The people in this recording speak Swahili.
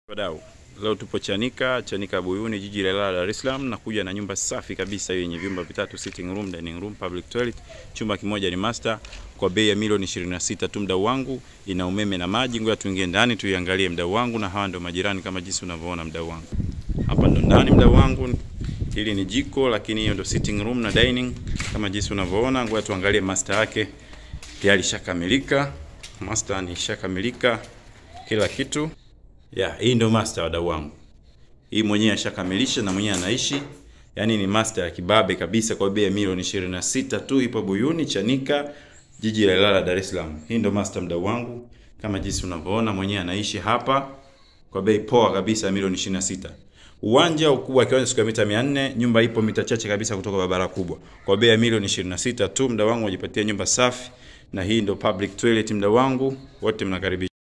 Wadau, leo tupo Chanika, Chanika Buyuni, jiji la Ilala, Dar es Salaam, na kuja na nyumba safi kabisa hiyo yenye vyumba vitatu, sitting room, dining room, public toilet. Chumba kimoja ni master kwa bei ya milioni 26 tu, mdau wangu. Ina umeme na maji. Ngoja tuingie ndani tuiangalie, mdau wangu, na hawa ndio majirani kama jinsi unavyoona, mdau wangu. Hapa ndo ndani, mdau wangu. Hili ni jiko, lakini hiyo ndo sitting room na dining kama jinsi unavyoona. Ngoja tuangalie master yake, tayari shakamilika. Master ni shakamilika kila kitu ya hii ndio master wadau wangu. Hii mwenyewe ashakamilisha na mwenyewe anaishi. Yaani ni master ya kibabe kabisa kwa bei ya milioni 26 tu, ipo Buyuni Chanika, jiji la Ilala, Dar es Salaam. Hii ndio master mdau wangu, kama jinsi unavyoona, mwenyewe anaishi hapa kwa bei poa kabisa ya milioni 26. Uwanja ukubwa kiwanja siku ya mita 400, nyumba ipo mita chache kabisa kutoka barabara kubwa. Kwa bei ya milioni 26 tu, mdau wangu, wajipatie nyumba safi, na hii ndio public toilet mdau wangu, wote mnakaribishwa.